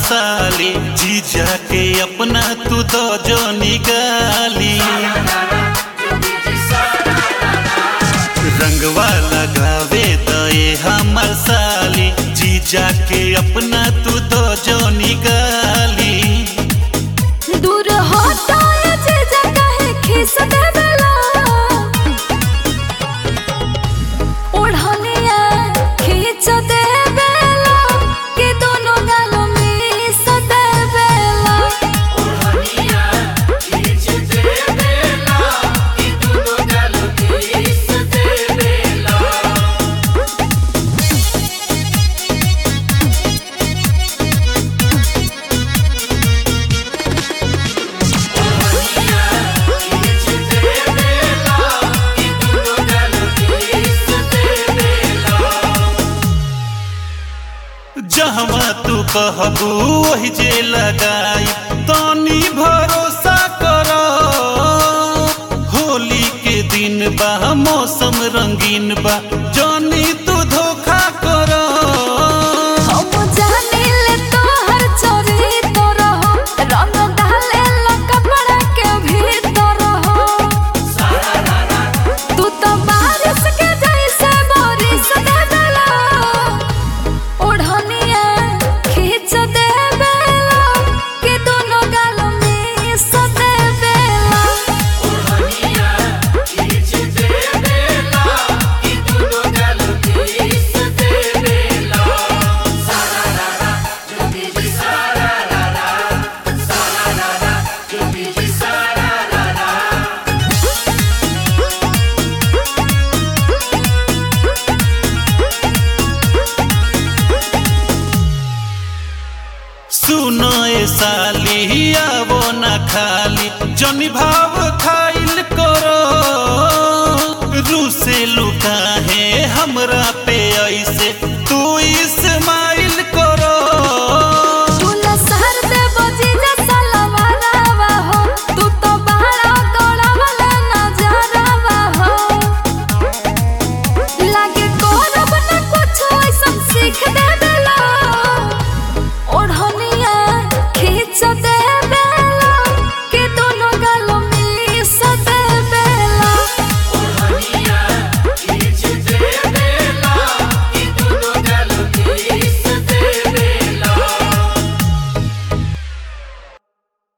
साली जीजा के अपना तू दो जो निगाली रंगवा लगावे दए हमर साली जीजा के अपना तू दो जो निगाली दूर हटाए जे जगह खिस देवेला ओढ़निया खींच देवेला कि दोनों गालों मिस देवेला जहवा तू कहबू वही जे लगाई तनी भरोसा करो होली के दिन बा मौसम रंगीन बा जानी तू धोखा करो हम जानिले तोहर चोरी तो रहो रंग डाले लो कपड़ा के भीतर हो तू तो बारिश के जैसे बारिश देवेला ओढ़निया खींच देवेला कि दोनों गाल मिस देवेला सुनो ए साली आवो न खाली जनी भाव खाइल करो रूसे लुका है हमरा